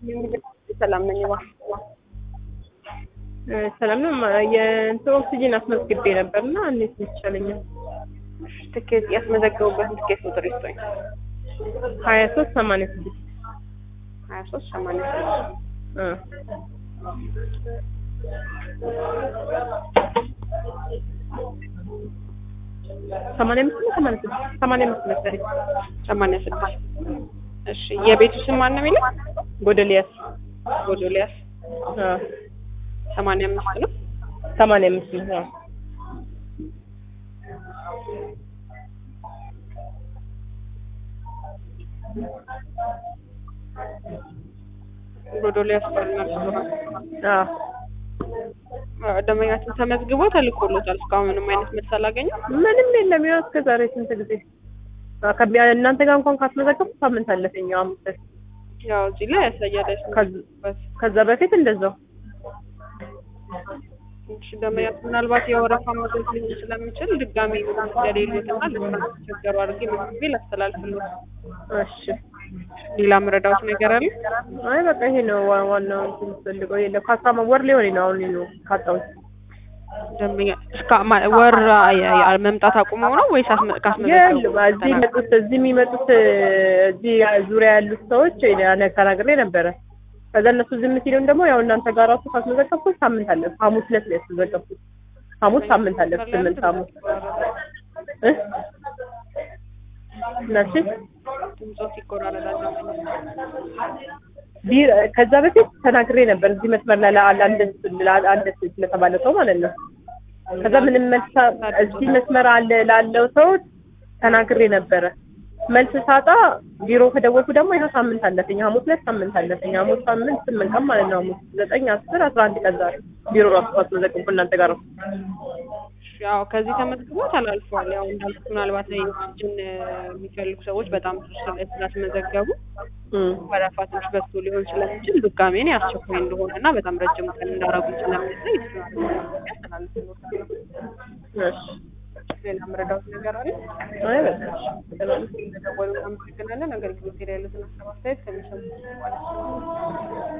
ሰላም ነኝ። ዋ ሰላም ነው። የእንትን ኦክሲጂን አስመዝግቤ ነበርና እንዴት ይቻለኛል? ትኬት ያስመዘገቡበትን ትኬት ቁጥር ይስጠኝ። ሀያ ሶስት ሰማንያ ስድስት ሀያ ሶስት ሰማንያ ስድስት ሰማንያ አምስት ነው ሰማንያ ስድስት ሰማንያ አምስት መሰለኝ። ሰማንያ ስድስት እሺ። የቤቱ ስም ማን ነው የሚለው? ጎደልያስ ጎዶልያስ ሰማንያ አምስት ነው። ሰማንያ አምስት ነው። አዎ። ጎዶልያስ ባልና ሬስቶራንት አዎ። ደንበኛችን ተመዝግቦ ተልኮሎታል። እስካሁን ምንም አይነት መልስ አላገኘም። ምንም የለም። ያው እስከ ዛሬ ስንት ጊዜ አዎ፣ ከቢያ እናንተ ጋር እንኳን ካስመዘገብኩ ሳምንት አለፈኝ። ያው አምስት ያው እዚህ ላይ ያሳያል ያስመዘገቡበት። ከዛ በፊት እንደዛው እሺ ደንበኛችን ምናልባት የወረፋ መድረስ ሊሆን ስለሚችል ድጋሚ እንደሌሎትና ልትቸገሩ አድርጌ መዝግቤ ላስተላልፍልዎት። እሺ። ሌላ ምረዳዎት ነገር አለ? አይ በቃ ይሄ ነው ዋ- ዋናው እንትን የምፈልገው የለም። ከአስራ ወር ሊሆን ነው አሁን ነው ካጣሁት። ደንበኛ እስከ ማ- ወር አ- አ- መምጣት አቁመው ነው ወይስ አስመ- ካስመዘገቡ የለም እዚህ የሚመጡት እዚህ የሚመጡት እዚህ ዙሪያ ያሉት ሰዎች እኔ ተናግሬ ነበረ። ከዛ እነሱ ዝም ሲሉን ደግሞ ያው እናንተ ጋር ራሱ ካስመዘገብኩት ሳምንት አለ። ሐሙስ ዕለት ነው ያስመዘገብኩት። ሐሙስ ሳምንት አለ። ስምንት ሐሙስ እ እነሱ ድምፆት ይቆራረጣል። ቢር ከዛ በፊት ተናግሬ ነበር እዚህ መስመር ላይ ለአንድ አንድ ስለተባለ ሰው ማለት ነው። ከዛ ምንም መልስ እዚህ መስመር አለ ላለው ሰው ተናግሬ ነበረ። መልስ ሳጣ ቢሮ ከደወልኩ ደግሞ ይኸው ሳምንት አለፈኝ። ሐሙስ ዕለት ሳምንት አለፈኝ። ሐሙስ ሳምንት ስምንት ቀን ማለት ነው። ሐሙስ ዘጠኝ አስር አስራ አንድ ቀን ዛሬ ቢሮ ራሱ ካስመዘገብኩ እናንተ ጋር ነው። ያው ከዚህ ተመዝግቦ ተላልፏል። ያው እንዳልኩት ምናልባት ላይ ኦክሲጅን የሚፈልጉ ሰዎች በጣም ብዙ ስለ- ስላስመዘገቡ እም ወረፋ ትንሽ በዝቶ ሊሆን ስለሚችል ድጋሜ እኔ አስቸኳይ እንደሆነ እና በጣም ረጅም ቀን እንዳረጉ ስለሚያሳይ ያስተላልፍልዎታል። እሺ ሌላ መረዳት ነገር አለ? አይ በቃ ሰላም ደወሉ። አመሰግናለን። አገልግሎት ላይ ያሉትን ሀሳብ አስተያየት ከሚሰሙ